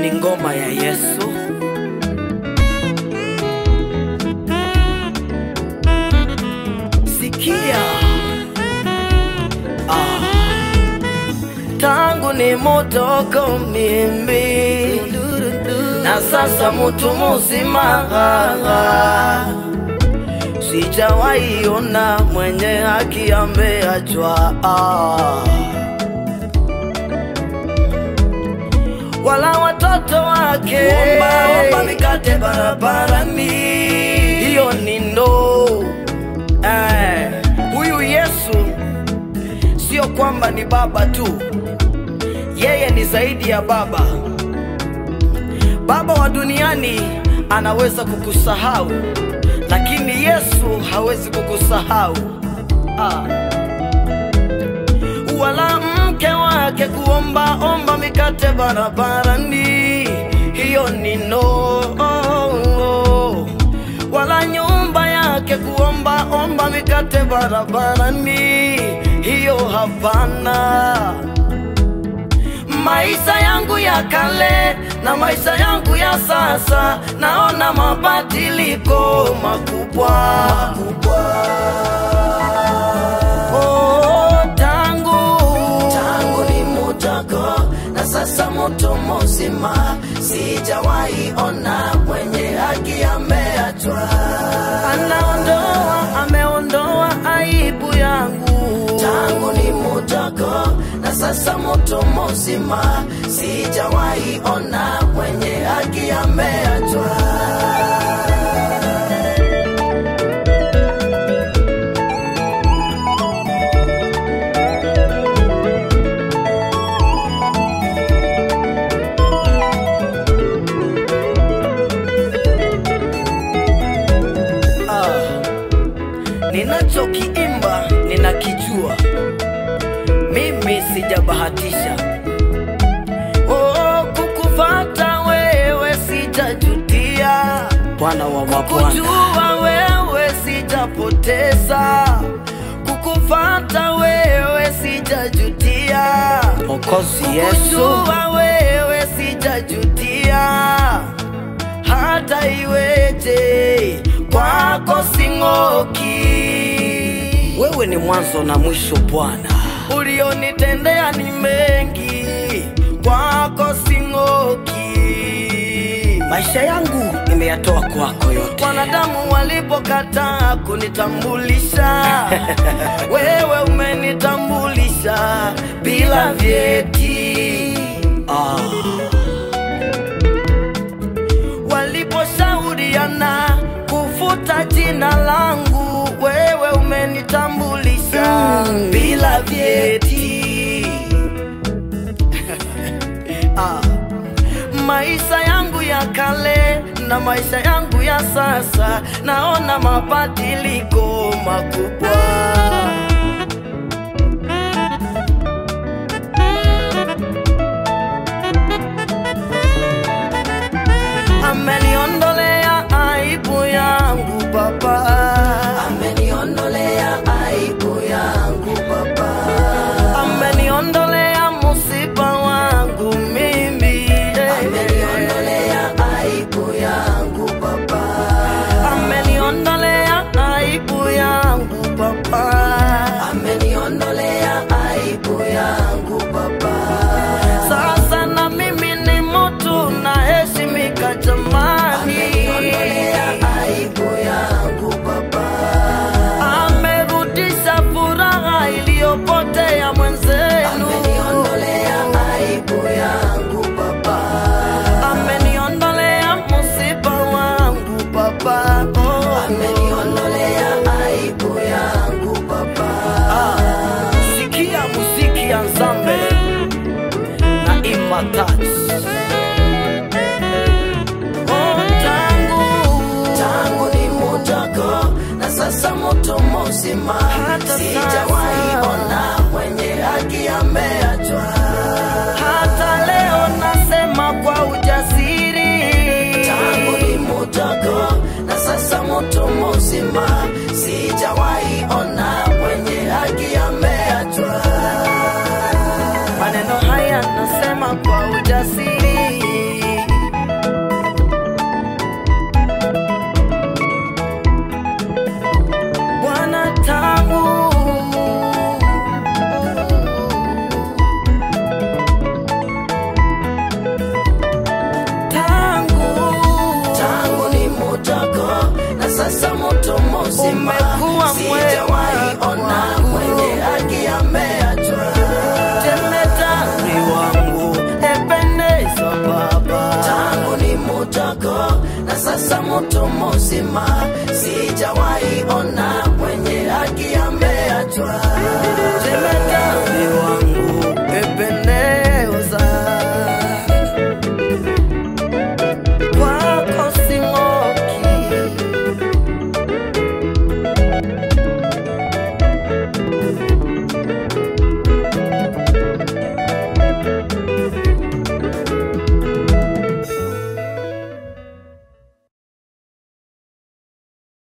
ni ngoma ya Yesu. Sikia ah. Tangu ni mutoko mimi na sasa mutu muzima sijawahi ona mwenye haki ameachwa ah. wala watoto wake omba mikate barabarani, hiyo ni ndoo eh. Huyu Yesu sio kwamba ni baba tu, yeye ni zaidi ya baba. Baba wa duniani anaweza kukusahau, lakini Yesu hawezi kukusahau ah wala mke wake kuomba omba mikate barabarani, hiyo ni no. Wala nyumba yake kuomba omba mikate barabarani, hiyo hapana. Maisha yangu ya kale na maisha yangu ya sasa, naona mabadiliko makubwa, makubwa. Oh, tangu tangu ni mutoko na sasa mutu muzima, sijawahi ona mwenye haki ameachwa. anaondoa ameondoa aibu yangu Tangu ni mutoko na sasa mutu muzima, sijawahi ona mwenye haki ameachwa. ah. ninachokiimba ninakijua mimi sijabahatisha oh, kukufata wewe sijajutia bwana wa mabwana kujua wewe sijapoteza kukufata wewe sijajutia okozi yesu kujua wewe sijajutia hata iweje kwako sing'oki. Wewe ni mwanzo na mwisho Bwana, ulionitendea ni mengi, kwako sing'oki. Maisha yangu nimeyatoa kwako yote. Wanadamu walipokataa kunitambulisha, wewe umenitambulisha bila vyeti ah. waliposhauriana kufuta jina langu, wewe umenitambulisha bila vyeti. ah. Maisha yangu ya kale na maisha yangu ya sasa, naona mabadiliko makubwa. ameniondolea aibu yangu Baba, Ameniondolea aibu yangu Baba, ameniondolea musiba wangu mimi eh. ameniondolea aibu yangu Baba. ameniondolea aibu yangu Baba. sasa mtu mzima sijawahi ona mwenye haki ameachwa